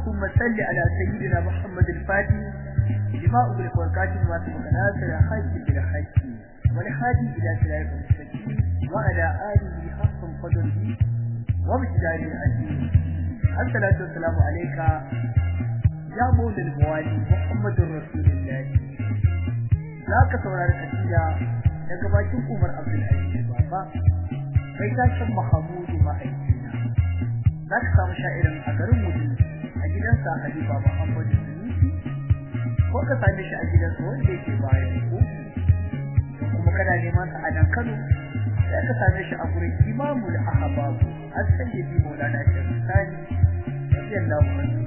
اللهم صل على سيدنا محمد الفاتح لما أغلق والكاتب ما سبق ناصر حج بالحج والحادي إلى صراط المستقيم وعلى آله حق قدره ومقداره العظيم الصلاة والسلام عليك يا مولى الموالي محمد رسول الله ذاك saurari kasida daga bakin Umar Abdul Aziz Baba kai ta san Mahamudu ma'aikina zaka samu sha'irin a garin Mudu a gidansa Halifa Muhammad Sunusi ko ka same shi a gidansa wanda yake bayan ko kuma kana neman sa a nan Kano sai ka same shi a gurin Imamul Ahbab as-Sayyidi Maulana Sheikh Sani radiyallahu anhu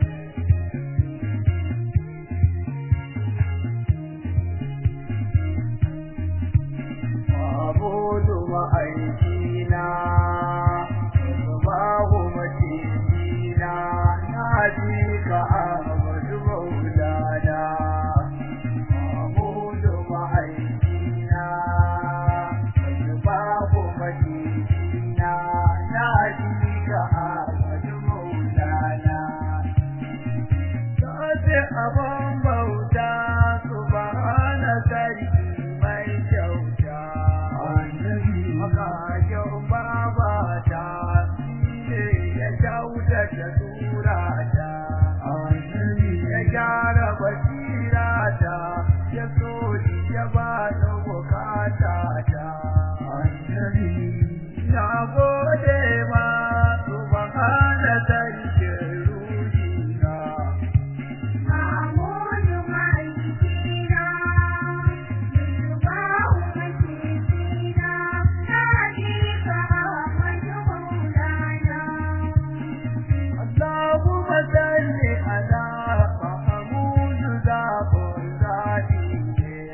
abudu ma'aikina babu macina na ji ka abudu maulana abudu ma'aikina babu macina na ji ka abudu maulana Sace abin bauta subhana sarki mai kyauta Makashin babata ne ya kyautata surata Ya gyara basirata ya so ya ba da bukatata Na gode ma subhana sarkin ruhina اللهم صل على محمود زابر ذاتي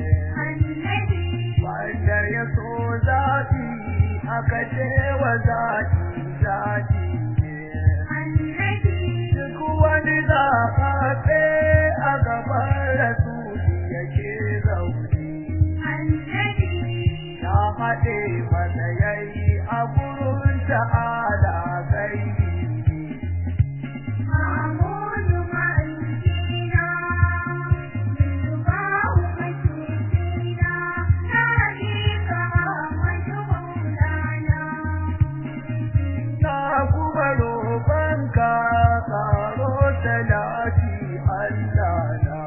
wanda ya so zati aka ce wa zati zati duk wani zafafe a gaban rasuli yake zaune ya haɗe masa yayi a gurin ta'ala gaibi na kuma roƙonka karo talati Allah na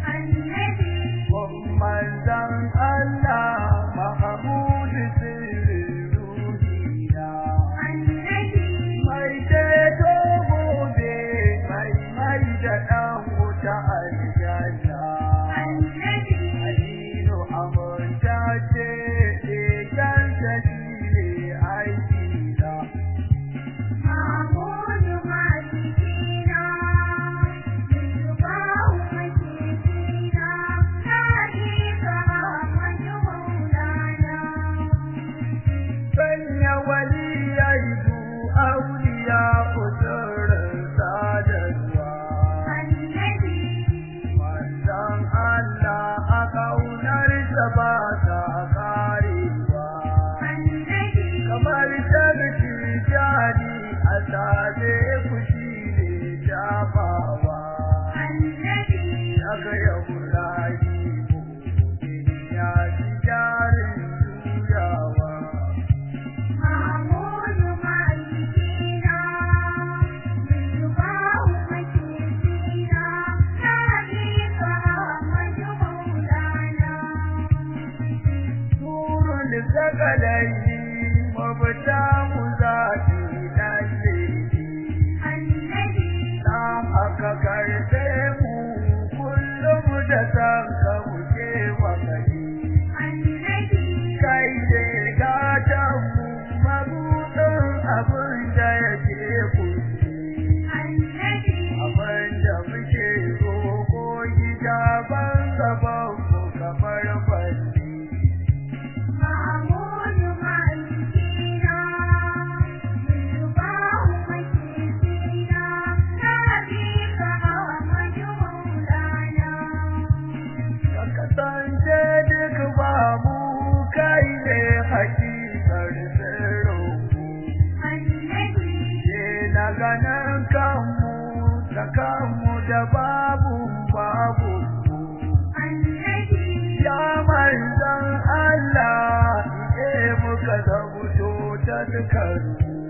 manzan Allah Mahamud sirrin ruhina mai ceto gobe mai mai da ɗan wuta aljanna Alinu amurta ce ɗekan ta shi ne aiki na sanya waliyai du auliya kusurin sadarwa manzan Allah a kaunar ta ba ta karewa kamar tabbaci jari a sabe kushi ne shafawa aka yi kuraji ya ji jarin juyawa Turun sakalai mafita mu za su lalle na aka karfe mu kullum da san ka muke wakali kai ne gatan mu mabuɗin abin da yake kusi abin da muke roƙo gida ban gaban mu kamar balli ka kasance duk babu kai ne hakikar sirrin mu na ganin kanmu da kanmu da babu babu ya manzan Allah ike muka zabuto ta dukkan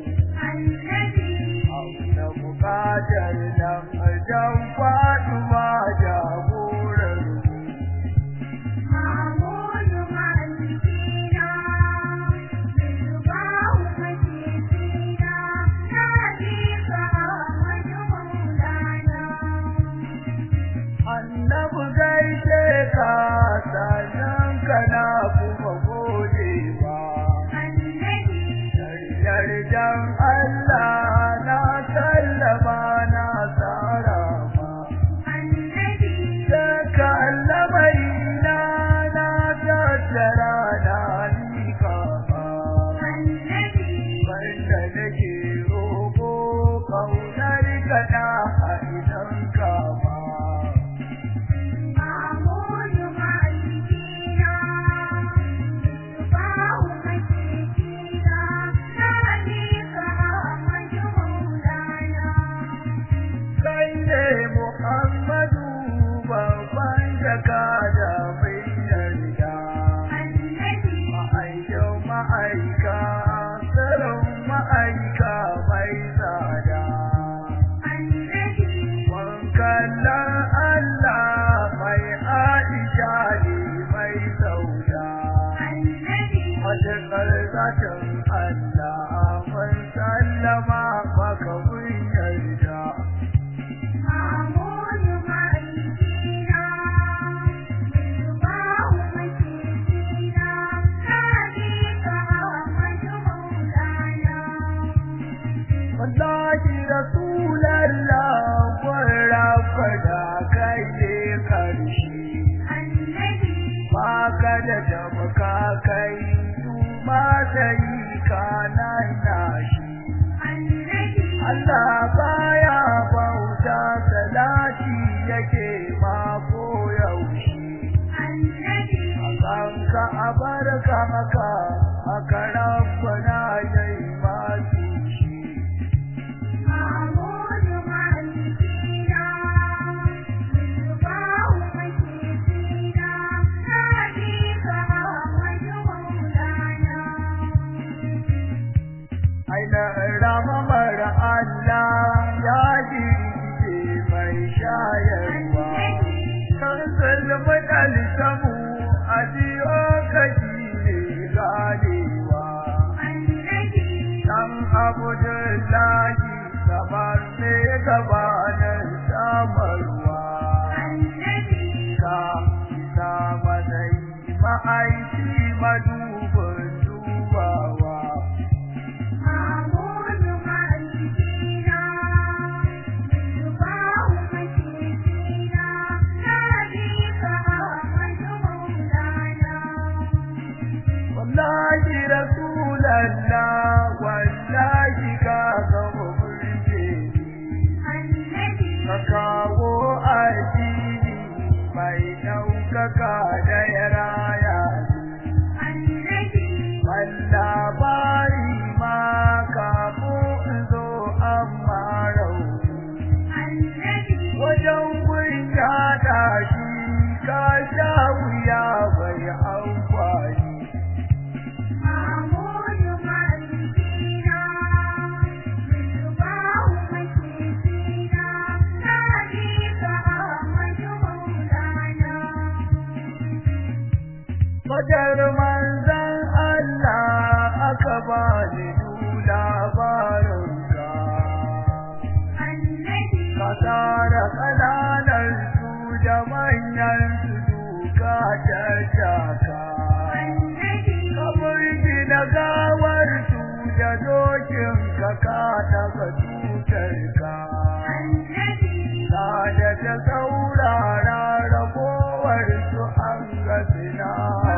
na bukatar nan jan faɗuwa jagorar annabu gaishe ka sannan kana kuma godewa yarjan Allah na sallama na tsara ma Saka lamari na na tattara na nika ba Wanda nake roƙo ƙaunar ka na a idan ka ba Kai ne Muhammadu babban jaka da mai yarda Ma'aikin ma'aika, tsarin ma'aika mai tsada. Wankallan Allah mai Aisha ne mai sauda. Matuƙar zatin Allah mun sallama maka mun yarda. Wallahi Rasulallah gwara fada kai ne karshe. Baka da jamaka kai ma sai ka nan nashi. Allah baya bauta salati yake ma ko yaushe. Akan ka abarka maka aka rabbana yayi masu shi. Aina rama mara Allah ya jirgin mai shayarwa. Kan zulmi ɗalisamu a jiyo kashi ne ganewa. Dan Abdullahi kamar ne gabanin samarwa. Ka isa matsayi ma'aiki madubin dubawa. Wallahi Rasulallah wallahi ka zama burge ni. Ka kawo addini mai ɗaukaka da ya raya ni. labari ma kafin in zo amma rauni wajen gun yaɗa shi ka sha wuya bai amfani Fajar manzan Allah aka ba ni labarinka. Ka tara ƙananan su da manyan su duka tattaka. Ka burgi da gawar su da dokin ka ka taɓa tutarka. Da ta saurara ragowar su an ga sinarka.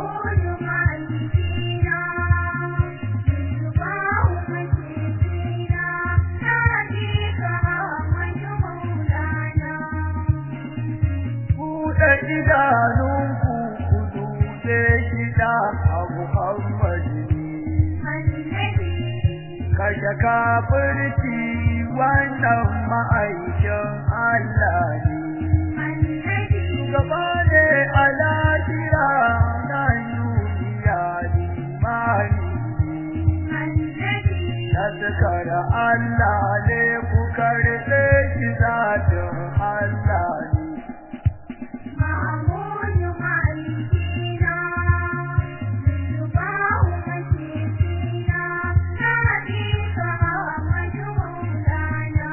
buɗe idanunku ku dube shida a Muhammadu kashe kafirci wannan ma'aikin Allah daga Allah ne ku karɓe shi zatin Allah ne معمول مالكينا بالباع مكيسينا ناديكها مجهولانا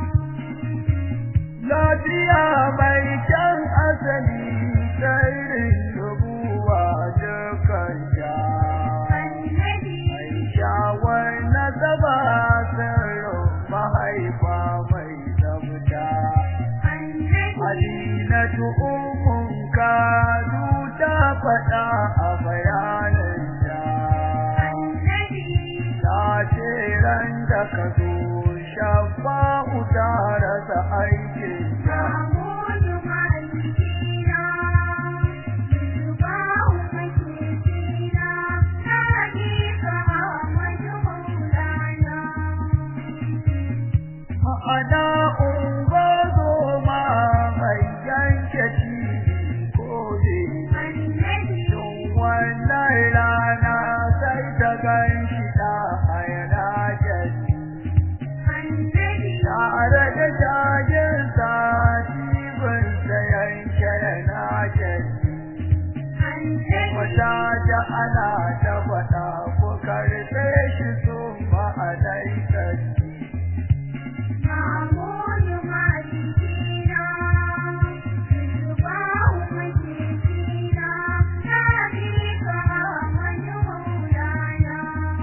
lafiya mai kyan asali sairin rubuwa dukan sha النبي mai shawar nasaba sirrin mahaifa mai tsabta النبي Adinatu ummun kadu ta faɗa a bayanin ta النبي ta ce ran da ka zo shafa'u ta rasa aikin ta معمول مالكينا بالباع مكيسينا ناديكها مجهولانا ma'ana ungozo ma mai yanke cibi ko ne النبي Tun wannan rana sai ta gan shi da hayana jasi النبي tare da jajinsa cibinsa yanke na jasi wata ta ana ta faɗa ko karɓe shi sun ma'alaikasi معمول مالكينا بالباع مكيسينا ناديكها مجهولانا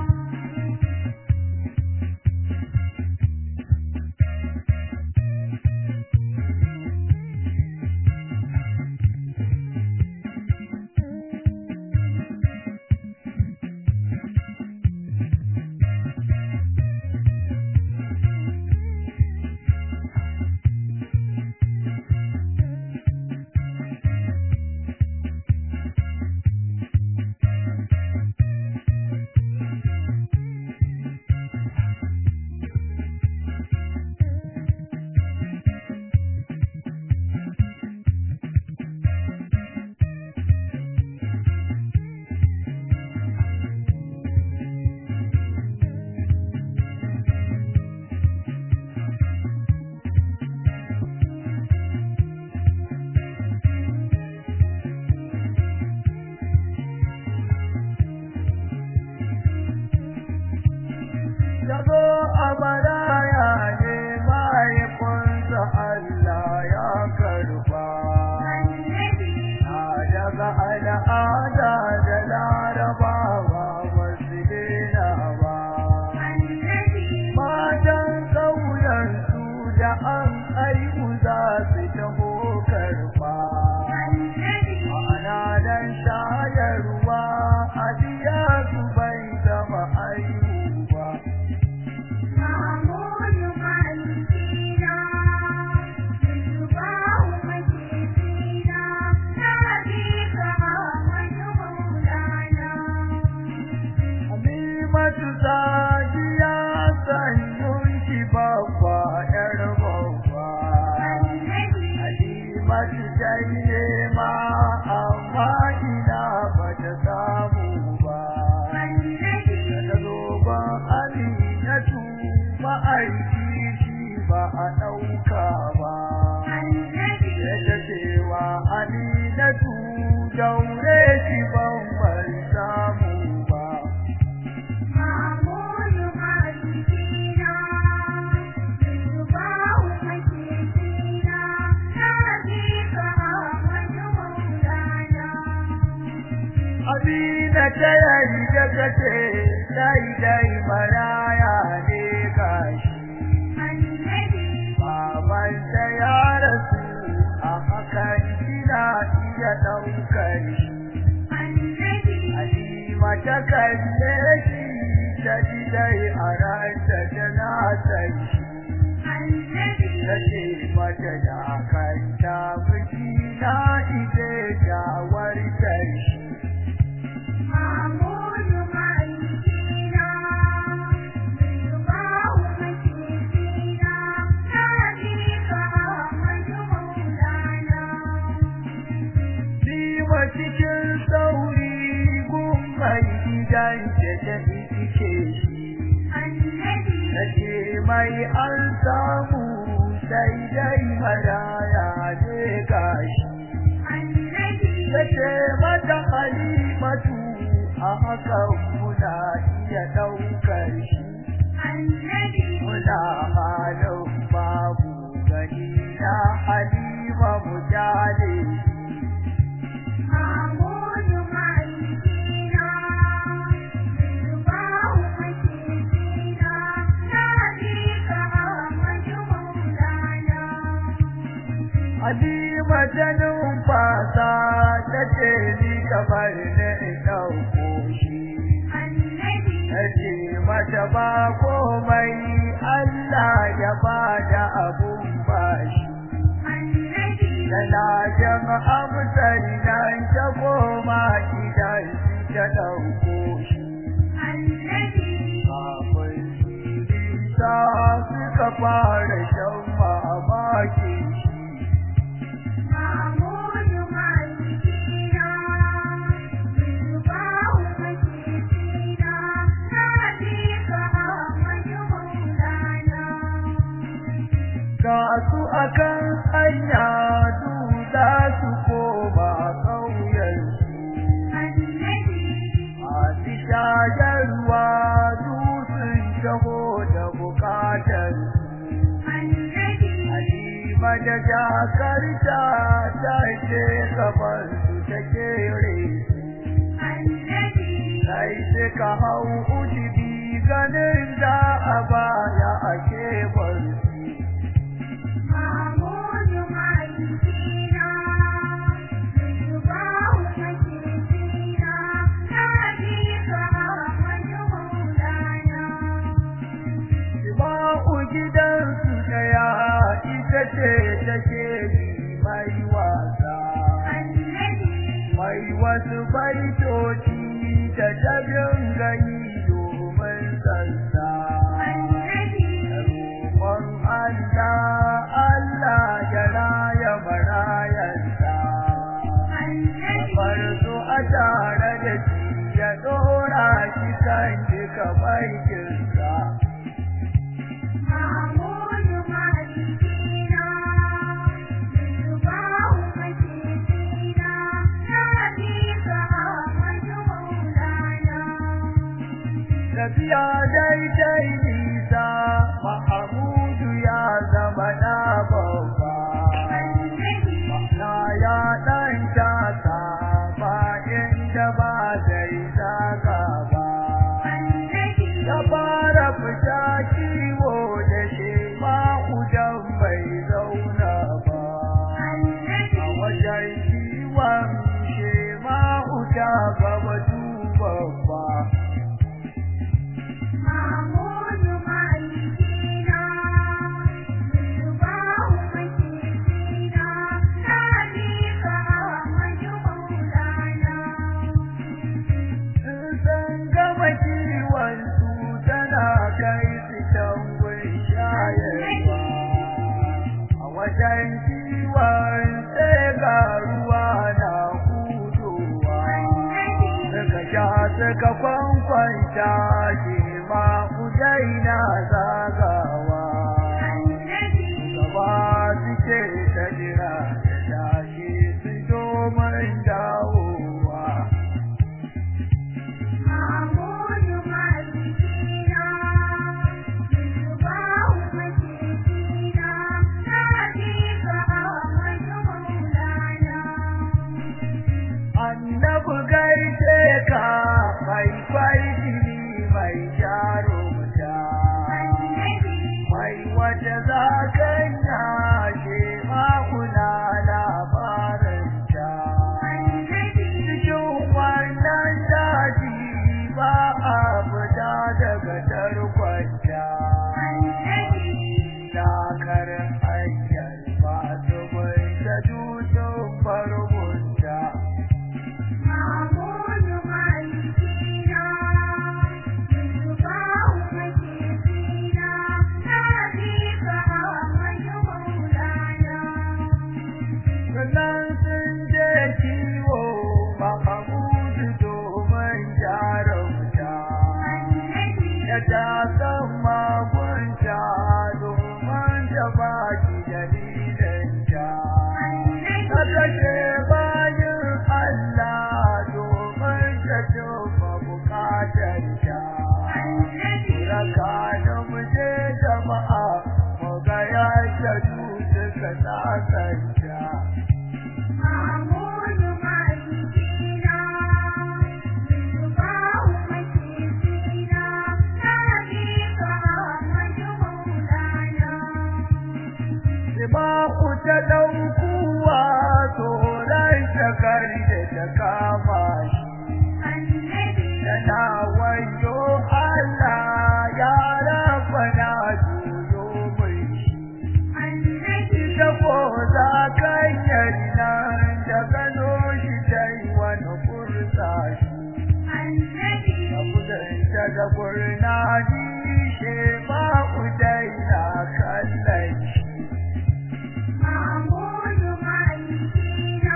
Yazo a baraya ne mahaifinsa Allah ya karba. النبي A daga al'ada da larabawa wasu dena ba. النبي Matan ƙauyensu da an aiku za su taho karba. النبي Ma'ana dan shayarwa a biya su bai zama aihu ba. معمول مالكينا بالباع مكيسينا ناديكها مجهولانا Halimatu Sadiya sanyun ki babba ‘yar babba. النبي Halimatu janye ma amma ina ba ta samu ba. النبي Da zo ban Aminatu ma'aiki shi ba a ɗauka ba. النبي Ya ta cewa Aminatu daure ki ban bai samu ba. معمول مالكينا بالباع مكيسينا ناديكها مجهولانا Amina ta yarda ta ce dai dai maraya ne gashi النبي baban ta ya rasu a hakan kina iya ɗaukar shi النبي Halima ta kalle shi ta ji dai a ranta tana san shi النبي ta ce mata da kanta miki na ije shawartar shi معمول مالكينا بالباع مكيسينا ناديكها مجهولانا Nima cikin sauri gun mai gidan da ta ike shi, النبي na ce mai an samu sai dai maraya ne gashi yace mata halimatu a hakan muna iya ɗaukar shi muna halin babu gani na halima mu jale Halima ta numfasa ta ce ni kamar na in ɗauko shi. Nace mata ba komai Allah ya bada abun bashi. Tana jan amsar nan ta koma gidan ta ɗauko shi. Kafin nisa suka fara shan mamaki shi. Ga su akan hanya duda su koma ƙauyensu. Masu shayarwa dutsen shaho da bukatar Halima da jakarta ta ce gaban su ta kere Sai suka hau ujibi ganin da a baya a kebar Ba'u gidansu daya ita ce take yi mai wasa. Mai wasu baitoci da ta dinga yi domin sansa. Roƙon Allah, Allah ya raya marayansa. Bar su a tare da shi ya ɗora shi kan duka baikinsa. Tafiya daidai nisa, Mahamudu ya zama na babba. Na ya ɗan shaka ba inda ba zai zaga ba. Ya fara fita kiwo da shi ma'udan bai zauna ba. A wajen kiwon shi ma'uda gaba duban ba. sun gama kiwon su tana kai su can gun shayarwa a wajen kiwon sai ga ruwa na hudowa suka sha suka kwankwanta shi ma kudai na zagawa gaba suke ta jira da tashi su domin dawowa annabu gaishe ka mai farjini mai jarumta mai wata zakanya ce makuna labaranta cikin wannan daji ba a fita daga tarkwanta dakar hanyar masu mai ta dutsen barbunta ta ɗaukuwa tsoron shakar da ta kama shi annabi tana wayo Allah ya rafa na juyo mai shi annabi ita ko za kan nan da gano shi dai wani kursa shi annabi abudanta da gurnani she ma udai na kallon shi Mahmudu ma'aikina,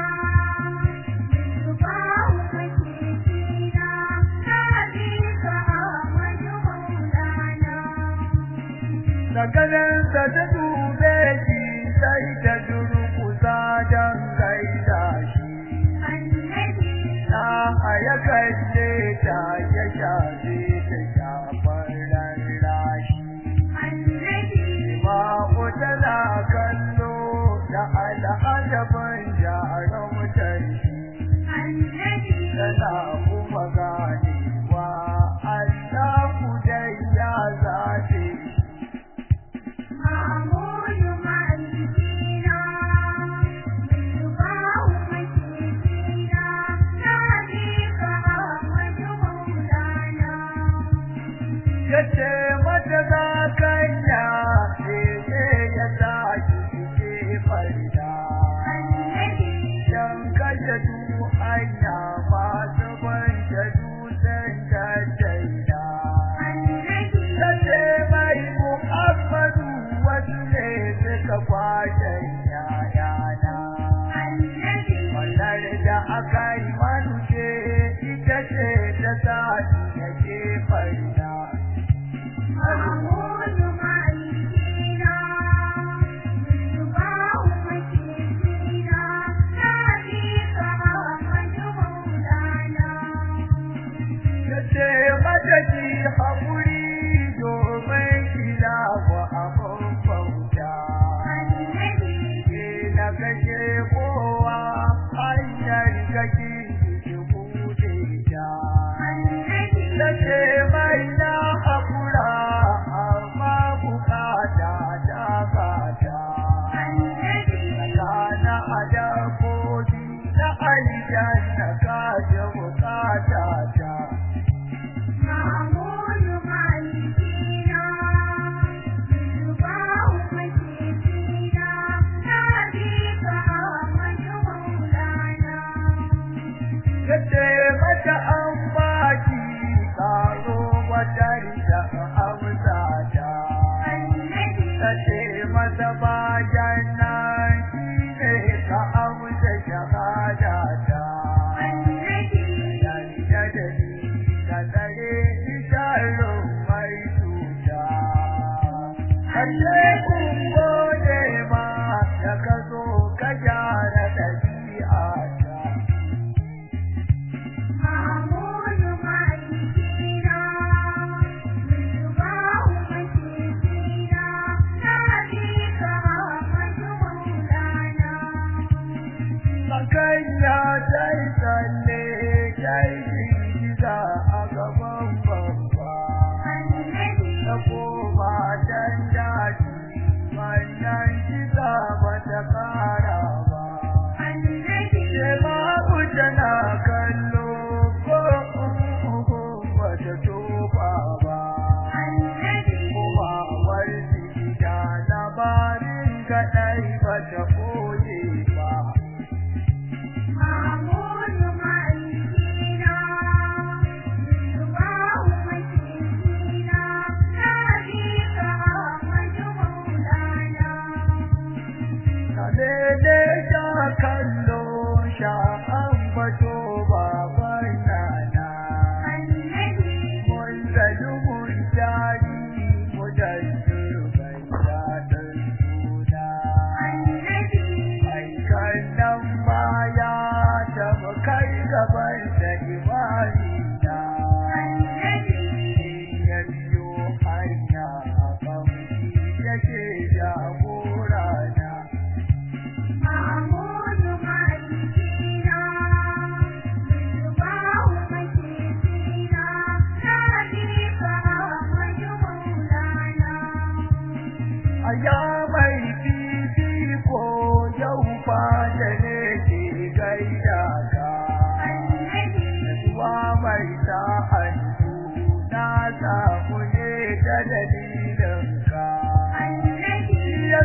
Misbahu makekina, Nabika Ahmadu Maulana. Sakaninsa ta dube shi sai ta durkusa don gaida shi. Annabi, Na haya kalle ta ya shafe ta shafar rarrashi. annabi, Ma'u tana kallo da al'adabin jaron mutanci. annabi, Tana kuma ganewa Allah dai ya zaɓe shi. Mahmudu ma'aikina, Misbahu makekina, Nabika Ahmadu Maulana. yace mata za kanya ne ya tashi ke farda Annabi, dan kashe du hanya masu banta dutsen da daida annabi, yace mai muhammadu wasu ne suka kwashe yayana annabi, wannan da aka yi manuce ita ce ta sa ya ke farda Mahmudu ma'aikina, Misbahu makekina, Nabika Ahmadu Maulana. Yace mata ki haƙuri domin kila wa abin bauta. Annabi, Ke na kashe kowa hanyar kaki ki buɗe ta. annabi, Yace mai na haƙura amma bukata ta gata. annabi, Kana a dabbobi na aljanna ka ji bukata ta. Mahmudu ma'aikina, Misbahu makekina, Nabika Ahmadu Maulana. Yace mata an baki karo wata rita amsa ta. Annabi, Tace mata bayan nan shi ne ka amsa shahada ta. annabi, Yarda da ni ka tsare ni sharon mai cuta. Kace kun gode ma da ka zo ka gyara ɗabi'a ta. Mahmudu ma'aikina, Misbahu makekina, Nabika Ahmadu Maulana. Sakanya ta yi tsalle ta yi girgiza a gaban babba. Annabi, Ta koma can daji, wannan kisa ba ta kara ba. annabi, Shema'u tana kallo ko uku ba ta tofa ba. annabi, Kuma warji da labarin kaɗai ba ta koye ba. Mahmudu ma'aikina, Misbahu makekina, Nabika Ahmadu Maulana. Kalele ta kallo sha ambato baban nana. Annabi, Mun zalu mun jari mu da bai daɗin suna. annabi, Mai kallon baya ta mu kai gaban da imani na. annabi, In ya biyo hanya kamshi yake jagora na. Mahmudu ma'aikina, Misbahu makekina, Nabika Ahmadu Maulana. a ya mai fifiko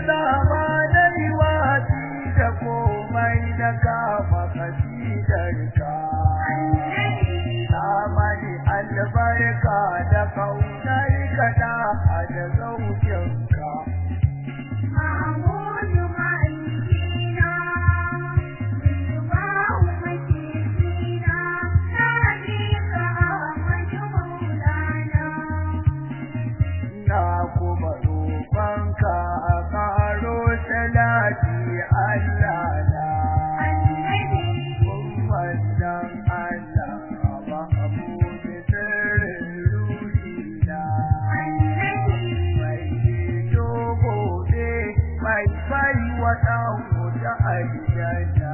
zama na liwati da komai na kama kasidarka Amani albarka da kaunar ka da da zaukinka na kuma roƙonka a ƙaro salati Allah na wannan Allah ba abu da sirrin ruhina mai dogo ne mai bai wa ɗan wuta aljanna